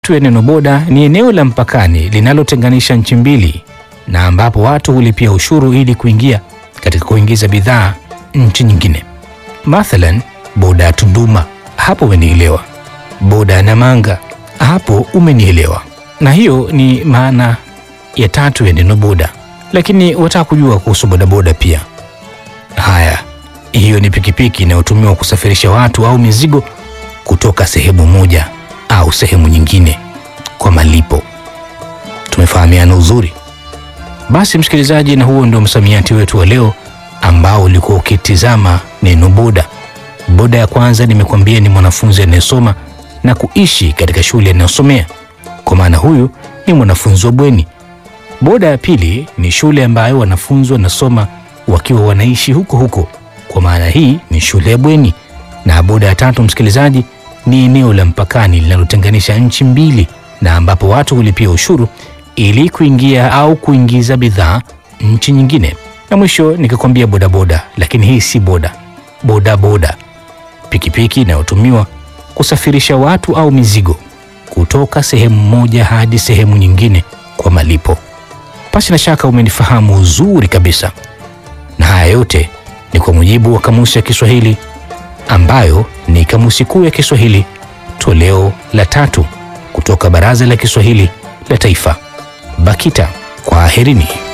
tu ya neno boda ni eneo la mpakani linalotenganisha nchi mbili na ambapo watu hulipia ushuru ili kuingia katika kuingiza bidhaa nchi nyingine. Mathalan, boda ya Tunduma, hapo umenielewa. Boda ya Namanga, hapo umenielewa. Na hiyo ni maana ya tatu ya neno boda, lakini wataka kujua kuhusu bodaboda pia. Haya, hiyo ni pikipiki inayotumiwa kusafirisha watu au mizigo kutoka sehemu moja au sehemu nyingine kwa malipo. Tumefahamiana uzuri? Basi msikilizaji, na huo ndio msamiati wetu wa leo ambao ulikuwa ukitizama neno boda. Boda ya kwanza nimekuambia ni mwanafunzi anayesoma na kuishi katika shule anayosomea, kwa maana huyu ni mwanafunzi wa bweni. Boda ya pili ni shule ambayo wanafunzi wanasoma wakiwa wanaishi huko huko, kwa maana hii ni shule ya bweni. Na boda ya tatu, msikilizaji, ni eneo la mpakani linalotenganisha nchi mbili na ambapo watu hulipia ushuru ili kuingia au kuingiza bidhaa nchi nyingine. Na mwisho nikakwambia bodaboda, lakini hii si boda. Bodaboda, pikipiki inayotumiwa kusafirisha watu au mizigo kutoka sehemu moja hadi sehemu nyingine kwa malipo. Pasi na shaka umenifahamu uzuri kabisa, na haya yote ni kwa mujibu wa kamusi ya Kiswahili ambayo ni kamusi kuu ya Kiswahili toleo la tatu kutoka Baraza la Kiswahili la Taifa, BAKITA. Kwaherini.